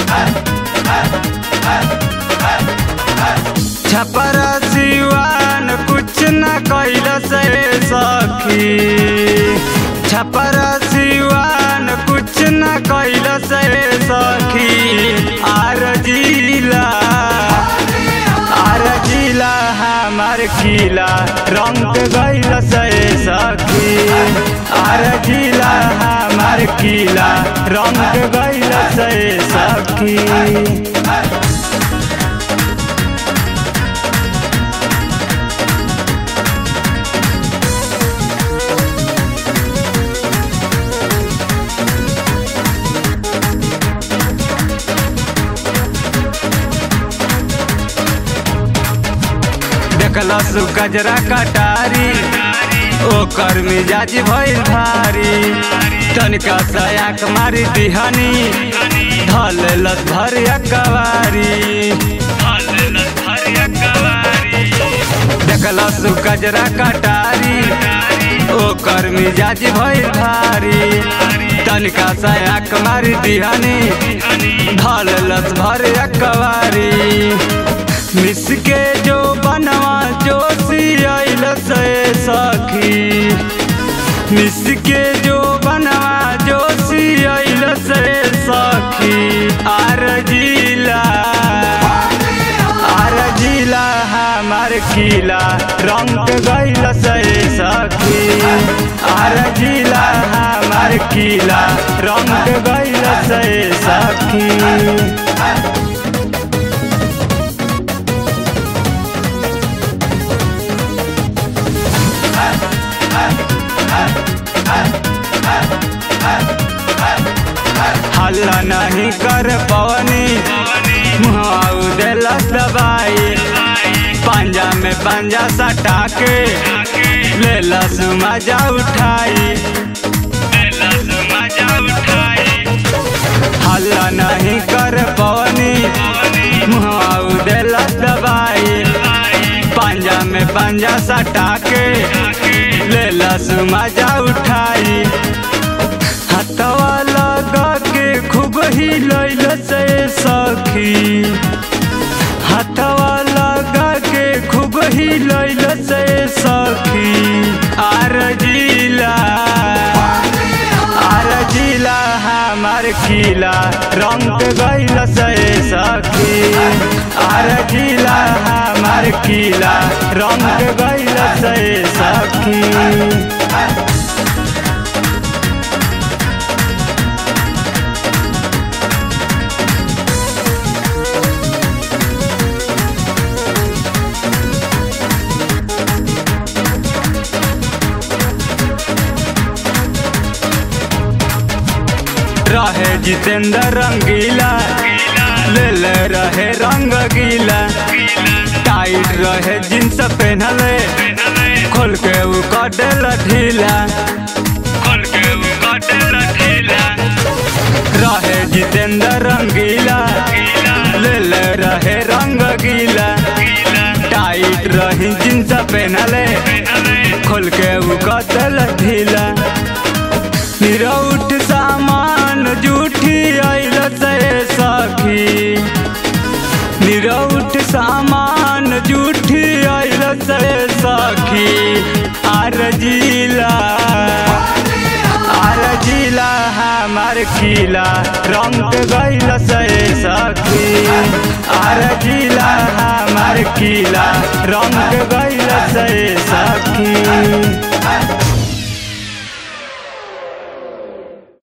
छपरा सिवान कुछ न कैल से सखी छपरा सिवान कुछ न कैल से सखी आर जिला आर जिला हमार किला रंग गैल से सखी आर जिला हमार किला रंग गैल से सखी देखलस गजरा कटारी ओकर मिजाज भइल भारी तनिका सयाक मारी दिहनी धलेलस भरिया कवारी देखलस गजरा कटारी ओकर मिजाज भइल भारी तनिका सयाक मारी दिहनी धलेलस भरिया कवारी मिस के जो बनवा जो सियाइल से सखी मिस के जो बनवा जो सियाइल से सखी आर जिला आर जिला हमार किला रंग गैल से सखी आर जिला हमार किला रंग गैल से सखी हल्ला नहीं कर पवनी मुहाऊ देलस दबाई पंजा में पंजा सटा के लेलस मजा उठाई हल्ला नहीं कर पवनी मुहाऊ देलस दबाई पंजा में पंजा सटा के लेलस मजा उठाई हथवा लगा के खूब ही लैल से सखी हथवा लगा के खूब ही लैल से सखी आर जिला आर जिला हमार किला रंग गैल से सखी आर जिला हमार किला रंग गैल से सखी रहे जितेंद्र रंगीला ले ले रहे रंग गीला टाइट रहे जींस पहनले खोल के उ कटेल ढीला खोल के उ कटेल ढीला रहे जितेंद्र रंगीला ले ले रहे रंग गीला टाइट रही जींस पहनले खोल के उ कटेल ढीला निरौठ सामान जूठी आइल से सखी निरौठ सामान जूठी आइल से सखी आर जिला आर जिला हमार किला रंग गैल से सखी आर जिला हमार किला रंग गैल से सखी